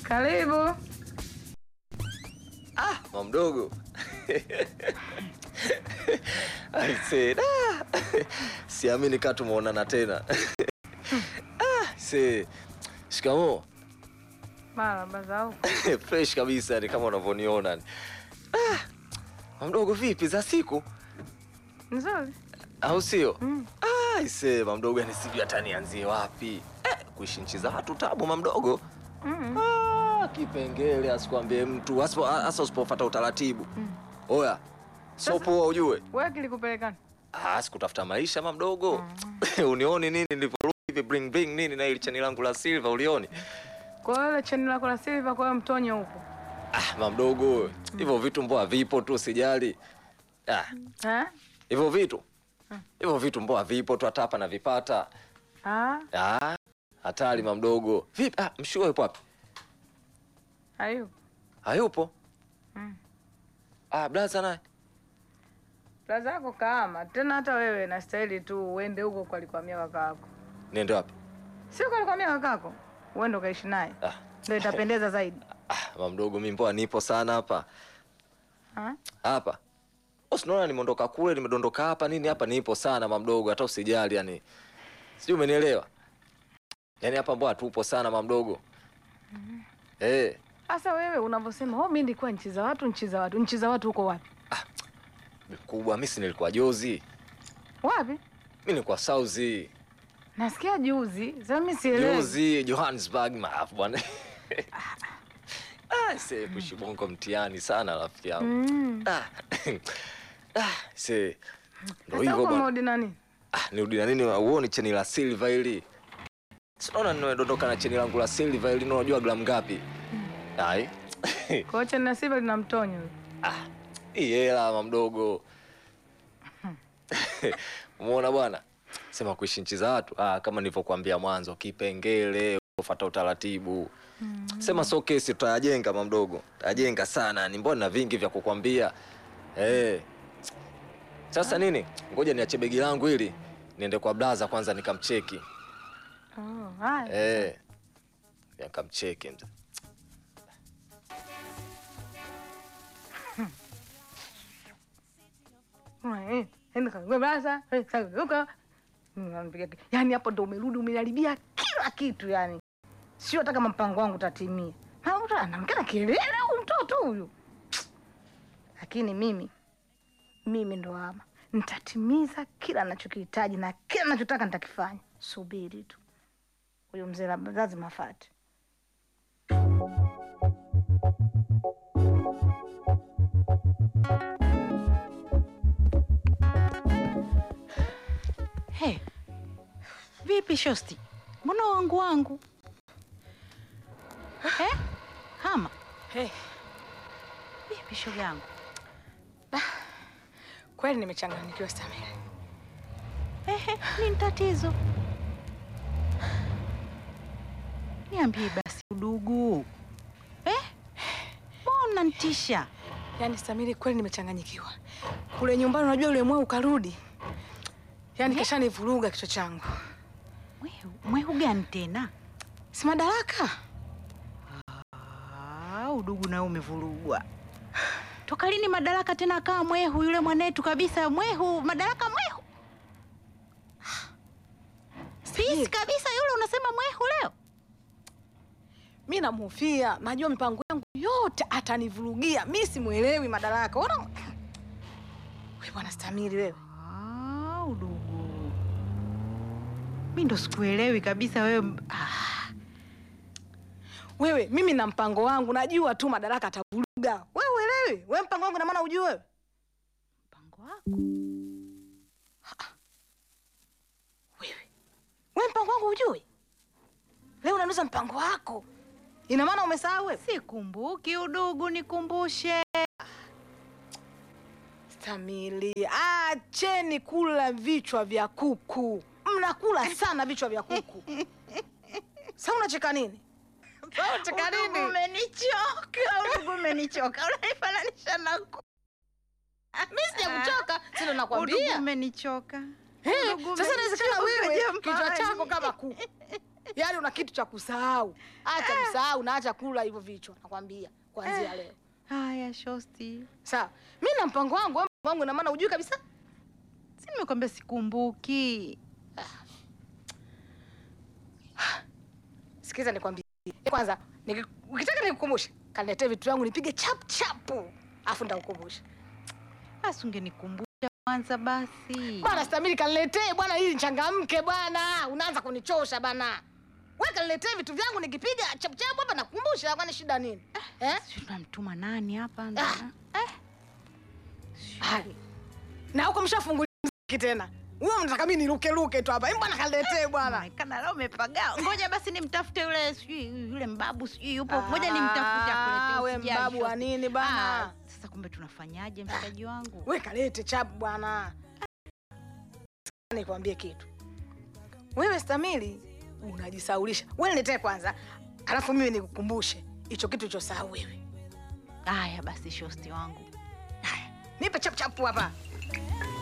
Karibu. Ah, mama mdogo. Aise, da. Siamini kama tumeonana tena. Ah, se. Shikamoo. Marahaba za huko. Fresh kabisa ni kama unavyoniona. Ah, mama mdogo vipi za siku? Nzuri. Au sio? Mm. Ah, ise mama mdogo yani sijui hata nianzie wapi. Eh, kuishi nchi za watu tabu mama mdogo. Mm. Ah, kipengele asikwambie mtu hasa hasa usipofuata utaratibu. Mm. Oya. Sio poa ujue. Wewe kilikupelekana? Ah, sikutafuta maisha ma mdogo. Unioni nini nilivyorudi hivi bring bring nini na ile chani langu la silver ulioni? Kwa hiyo ile cheni lako la silver kwa hiyo mtonyo huko. Ah, ma mdogo. Hivyo vitu mboa vipo tu sijali. Ah, Eh? hivyo vitu. Hivyo vitu mboa vipo tu hata hapa na vipata. Ah, Ah, hatari ma mdogo. Vipi? Ah, mshua yupo wapi? hayo. Hayupo. Mm. Ah, blaza naye. Plaza yako kaama. Tena hata wewe na staili tu uende huko kwa alikwamia kaka yako. Niende wapi? Sio kwa alikwamia kaka yako. Uende ukaishi naye. Ah, Ndio itapendeza zaidi. ah ma mdogo mimi mboa nipo sana hapa. Ah? Hapa. Usinaona nimeondoka kule, nimedondoka hapa nini hapa nipo sana ma mdogo, hata usijali yani. Sijui umenielewa? Yaani hapa mbona tupo sana ma mdogo. Eh, Sasa wewe unavyosema, "Oh, mimi nilikuwa nchi za watu, nchi za watu, nchi za watu huko wapi?" kubwa mimi si nilikuwa jozi. Wapi? Mimi nilikuwa Sauzi. Nasikia juzi. Sasa mimi sielewi. Jozi Johannesburg maafu bwana. Ah, se pushi bongo mtihani sana rafiki yangu. Mm. Ah. Ah, se ndio Sasa hivyo huko bwana. modi nani? Ah, nirudi na nini uone cheni la silver hili. Sinaona nimedondoka na cheni langu la silver hili unajua gramu ngapi? Ai. Kwa hiyo cheni la silver lina mtonyo. Ah, hii hela mama mdogo. Umeona bwana? Sema kuishi nchi za watu. Ah, kama nilivyokuambia mwanzo, kipengele, ufuata utaratibu. Sema so kesi tutayajenga mama mdogo. Tutayajenga sana. Ni mbona na vingi vya kukwambia. Eh. Sasa nini? Ngoja niache begi langu hili. Niende kwa blaza kwanza nikamcheki. Oh, haya. Eh. Nikamcheki mzee. Eh, enda kagwe basa, eh, kageuka. Unanipiga ki- Yaani hapo ndo umerudi umeharibia kila kitu yani. Sio hata kama mpango wangu utatimia. Ha, mtu anamkana kelele huyu mtoto huyu. Lakini mimi mimi ndo ama nitatimiza kila anachokihitaji na kila anachotaka nitakifanya. Subiri tu. Huyo mzee lab- lazima afate. Hey, vipi shosti, mbona wangu wangu eh? Hama Hey, vipi shoga yangu? kweli nimechanganyikiwa Samira. Ehe, nini tatizo? Niambie basi udugu eh? Mbona nitisha? Yaani Samiri, kweli nimechanganyikiwa. Kule nyumbani, unajua yule mweu karudi, yaani kashanivuruga kichwa changu. Mwehu, mwehu gani tena? Si madaraka Ah, udugu nao umevurugwa. Toka lini madaraka tena akawa mwehu yule mwanetu kabisa mwehu, madaraka mwehu. Sisi kabisa yule unasema mwehu leo? mi namhofia, najua mipango yangu yote atanivurugia. Mi simwelewi madaraka. Ona we bwana Stamili, wewe Ah, udugu. Mi ndo sikuelewi kabisa wewe. Ah, wewe, mimi na mpango wangu, najua tu madaraka atavuruga. We uelewi? We mpango wangu na maana ujui wewe? mpango wako. Wewe we mpango wangu ujui? Leo unanuza mpango wako, ina maana umesahau wewe? Sikumbuki udugu, nikumbushe. Stamili, acheni kula vichwa vya kuku. Mnakula sana vichwa vya kuku. Sasa unacheka nini? Sasa unacheka Udugu nini? umenichoka, udugu umenichoka. Unanifananisha na ku- Mimi sijakuchoka, sio Udugu nakwambia. umenichoka. Eh, udugu Sasa inawezekana umenichoka wewe jamani. kichwa chako kama kuku. yaani una kitu cha kusahau. Acha kusahau na acha kula hivyo vichwa, nakwambia kuanzia leo. Haya shosti, Sawa, mi na mpango wangu, wewe mpango wangu ina maana ujui kabisa. si nimekwambia sikumbuki. Sikiza nikwambie kwanza, niki- ukitaka nikukumbushe, kaniletee vitu vyangu nipige chap chapu, afu ndakukumbusha Basi ungenikumbusha kwanza basi. bwana. Stamili, kaniletee bwana, ili nichangamke bwana. Unaanza kunichosha bana. Wewe kaniletee vitu vyangu nikipiga chap chapu hapa, nakukumbusha. Kwani shida nini eh? Sijui tunamtuma nani hapa ndo- Ah. eh? Hai. Na huko mshafungulia mziki tena. Wewe mnataka mimi niruke ruke tu hapa. Hebu bwana kaniletee bwana. Inaonekana leo umepagaa. Ngoja basi nimtafute yule sijui yule mbabu sijui yupo. Ngoja nimtafute akuletee. Ah, we usijali, mbabu wa shosti. nini bana? Ah, Sasa kumbe tunafanyaje mshikaji wangu? We kalete chapu bwana. Nikwambie kitu. Wewe Stamili unajisaulisha. Wewe niletee kwanza. Alafu mimi nikukumbushe hicho kitu ulichosahau wewe. Haya basi shosti wangu. Nipe chapu chapu hapa.